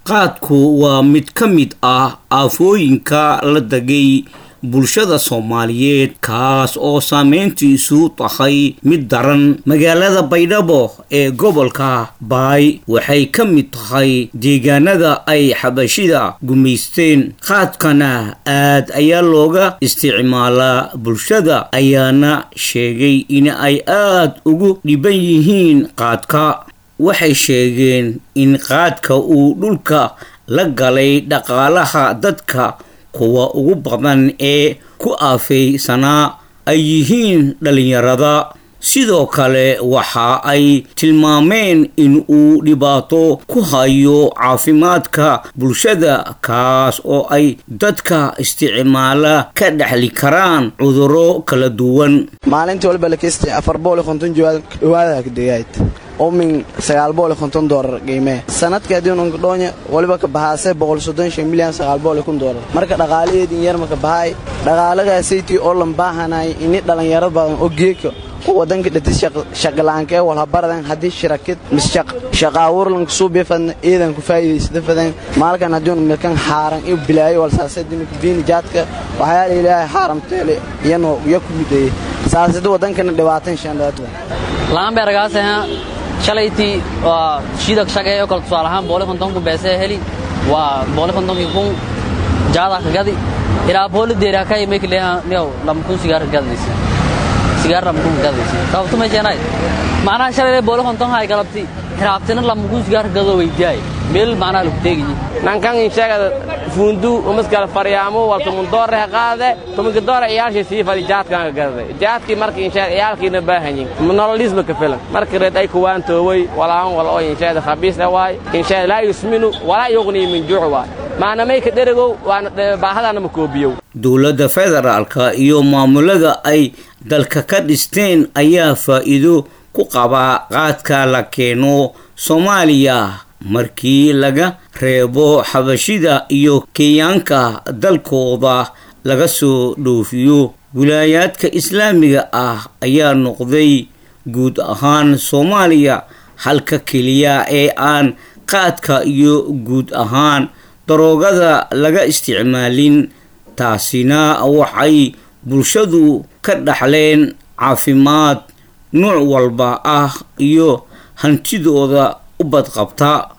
qaadku waa mid ka mid ah aafooyinka la degay bulshada soomaaliyeed kaas oo saameyntiisu tahay mid daran magaalada baydhabo ee gobolka baay waxay ka mid tahay deegaanada ay xabashida gumaysteen qaadkana aad ayaa looga isticmaalaa bulshada ayaana sheegay in ay aad ugu dhiban yihiin qaadka waxay sheegeen in qaadka uu dhulka la galay dhaqaalaha dadka kuwa ugu badan ee ku aafeysanaa ay yihiin dhallinyarada sidoo kale waxa ay tilmaameen in uu dhibaato ku hayo caafimaadka bulshada kaas oo ay dadka isticmaala ka dhexli karaan cudurro kala duwan maalintii walba lakesti afar bool konton dhawaadakdegayd oo min sagaal bool konton doolar qiimee sanadka haddiinunka dhoonya waliba ka bahaasee boqol soddon shan milyan sagaal bool kun doolar marka dhaqaalaheedin yarma ka bahaay dhaqaalagaasaytii oo lan baahanay ini dhallinyaro badan oo geeka oo wadanka dhati shaqalaankee walhabaradan haddii shirakid mis shaqaawurlanka suubifadna iidan ku faa'iidaysada fadan maalkan haddiinu milkan xaaran iyo bilaayo walsaasadimika biini jaadka waxyaala ilaahay xaaramteele iyanoo iyo ku mideeyey saasada wadankana dhibaatan shandhaadwa laanbeergaaseha shalaytii waa shiidak shaqeeyo kale tusaalahaan booli kontonku beesee heli waa booli kontonkii kun jaada ka gadi ilaa booli deeri haka imay leeha niyow lama kun sigaar ka gadaysa sigaar lama kun ka gadaysa sababtu ma jeenay macnaha shalaylee booli konton hay galabti hiraabtina lama kun sigaar ka gadoo weydiyaay meel macnaha lagu teegayi nankan insheegada fundu umaskala faryaamo wal tumundoore qaade tumunka doore iyaalshii sii fadi jaadkan ka gadaday jaadkii markii insheeg iyaalkiina baahanyin nololisma ka filan markii reed ay kuwaan tooway walaan wal oo insheegada khabiis waay insheeg laa yusminu walaa yuqnii min juuc waay maanamay ka dherigow waana baahadaana ma koobiyow dowladda federaalka iyo maamulada ay dalka ka dhisteen ayaa faa'iido ku qabaa qaadka la keeno soomaaliya markii laga reebo xabashida iyo kenyaanka dalkooda laga soo dhoofiyo wilaayaadka islaamiga ah ayaa noqday guud ahaan soomaaliya halka keliya ee aan qaadka iyo guud ahaan daroogada laga isticmaalin taasina waxay bulshadu ka dhaxleen caafimaad nuuc walba ah iyo hantidooda u badqabta